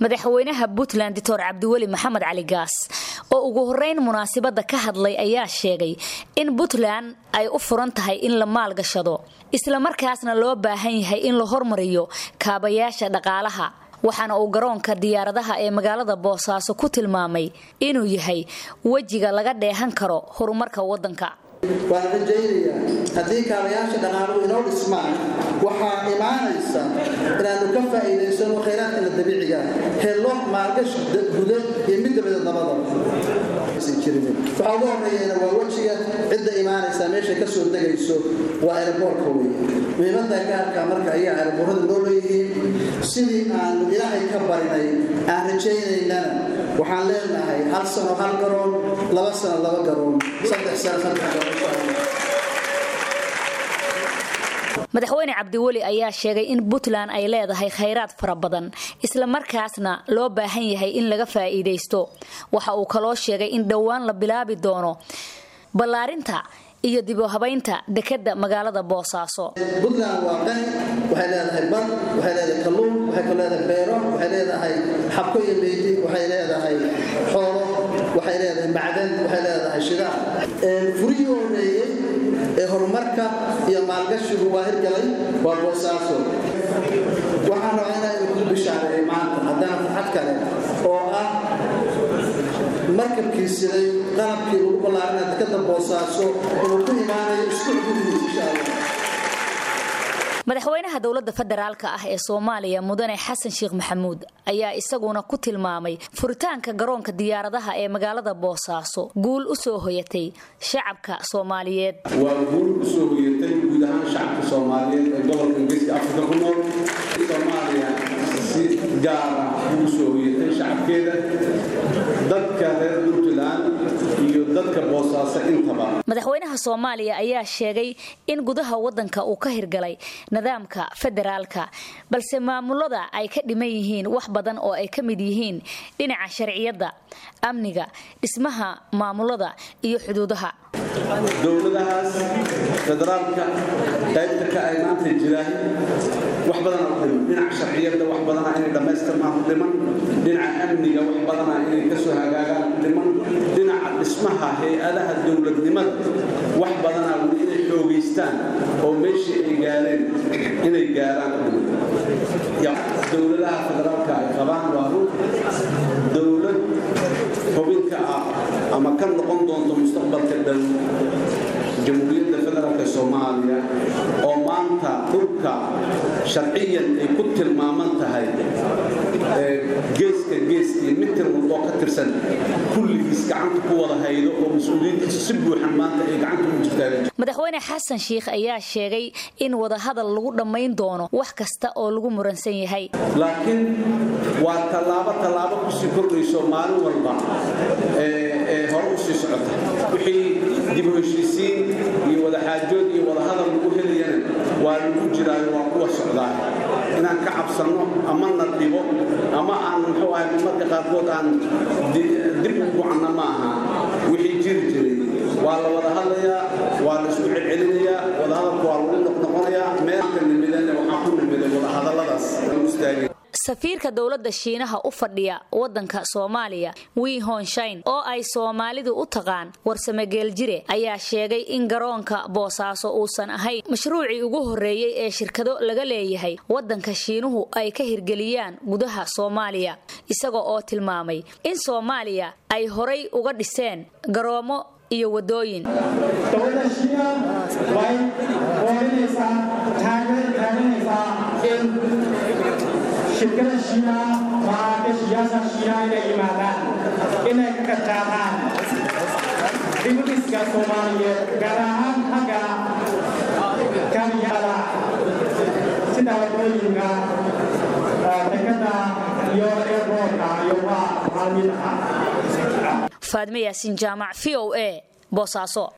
madaxweynaha puntland doctor cabdiweli maxamed cali gaas oo ugu horeyn munaasabada ka hadlay ayaa sheegay in puntland ay u furan tahay in la maalgashado islamarkaasna loo baahan yahay in la hormariyo kaabayaasha dhaqaalaha waxaana uu garoonka diyaaradaha ee magaalada boosaaso ku tilmaamay inuu yahay wejiga laga dheehan karo horumarka wadanka waan rajaynayaa haddii kaabayaasha dhaqaaluhu inoo dhismaan waxaa imaanaysa inaannu ka faa'iidaysano khayraadkana dabiiciga hello maalgashi guda iyo mid dabadeed nabada waxaa ugu horreeyana waa wejiga cidda imaanaysa meeshay ka soo degayso waa eeraboorka weye muhiimadda gaarka marka ayaa eeraboorada noo leeyihiin sidii aanu ilaahay ka barinay aan rajaynaynana waxaan leenahay hal sano hal garoon laba sano laba garoon saddex sano saddex garoon madaxweyne cabdiweli ayaa sheegay in puntland ay leedahay khayraad fara badan islamarkaasna loo baahan yahay in laga faa'iidaysto waxa uu kaloo sheegay in dhowaan la bilaabi doono ballaarinta iyo dibuhabaynta dekadda magaalada boosaaso puntland waa qani waxay leedahay bad waxay leedahay kalluun waxay ka leedahay beero waxay leedahay xabko iyo meydi waxay leedahay xoolo waxay leedahay macdan waxay leedahay shidaal furihii horeeyey ee horumarka iyo maalgashigu waa hirgalay waa boosaaso waxaan rabaa inaan ku bishaareeyo maanta haddana farxad kale oo ah markabkii siday qalabkii lagu ballaarina dekada boosaaso inuu ku imaanayo isku xududiisa insha allah madaxweynaha dowladda federaalka ah ee soomaaliya mudane xasan sheekh maxamuud ayaa isaguna ku tilmaamay furitaanka garoonka diyaaradaha ee magaalada boosaaso guul u soo hoyatay shacabka soomaaliyeed waa guul u soo hoyatay guud ahaan shacabka soomaaliyeed ee gobolka ingiriiska afrika ku nool soomaaliya si gaara ugu soo hoyatay shacabkeeda dadka reer puntland iyo dadka boosaaso intaba madaxweynaha soomaaliya ayaa sheegay in gudaha wadanka uu ka hirgalay nidaamka federaalka balse maamulada ay ka dhiman yihiin wax badan oo ay ka mid yihiin dhinaca sharciyadda amniga dhismaha maamulada iyo xuduudaha dowladahaas federaalka qaybta ka ay maanta jiraan wax badana u dhiman dhinaca sharciyadda wax badana inay dhammaystirmaan u dhiman dhinaca amniga wax badana inay ka soo hagaagaan u dhiman dhinaca dhismaha hay-adaha dowladnimada wax badana weli inay xoogaystaan oo meeshii ay gaareen inay gaaraan u dhiman dowladaha federaalka ay qabaan waa run dowlad xubinka ah ama ka noqon doonto mustaqbalka dhow jamhuuriyadda federaalk soomaaliya oo maanta dhulka sharciyan ay ku tilmaaman tahay geeska geeskii mitir walboo ka tirsan kulligiis gacanta ku wada haydo oo mas-uuliyiintiisa si buuxan maanta ay gacanta ugu jirtaan madaxweyne xasan sheikh ayaa sheegay in wadahadal lagu dhammayn doono wax kasta oo lagu muransan yahay laakiin waa tallaabo tallaabo kusii kordhayso maalin walba ee hore u sii socota wixii dib u heshiisiin iyo wadaxaajood iyo wadahadal lagu helayana waa lagu jiraayo waa kuwa socdaa inaan ka cabsanno ama na dhibo ama aan muxuu ahay marka qaarkood aan dib u gucanna ma aha wixii jiri jiray waa la wada hadlayaa waa la isku celcelinayaa wadahadalku waa lagu noqnoqonayaa meelka nimidana waxaa ku nimiday wadahadalladaas istaagay safiirka dowladda shiinaha u fadhiya wadanka soomaaliya wii honshain oo ay soomaalidu u taqaan warsame geeljire ayaa sheegay in garoonka boosaaso uusan ahayn mashruucii ugu horreeyey ee shirkado laga leeyahay wadanka shiinuhu ay ka hirgeliyaan gudaha soomaaliya isaga oo tilmaamay in soomaaliya ay horay uga dhiseen garoomo iyo wadooyin dowladda shiina way hoolinaysaa taageerinaysaa in shirkada shiina maalgashiyaasha shiina inay yimaadaan inay ka qadqaadaan dibudhiska soomaaliyeed gaar ahaan xagga kamiyada sida wadooyinka dekada iyo airboortka iyo waa maalmid ah faadme yaasiin jaamac v o a boosaaso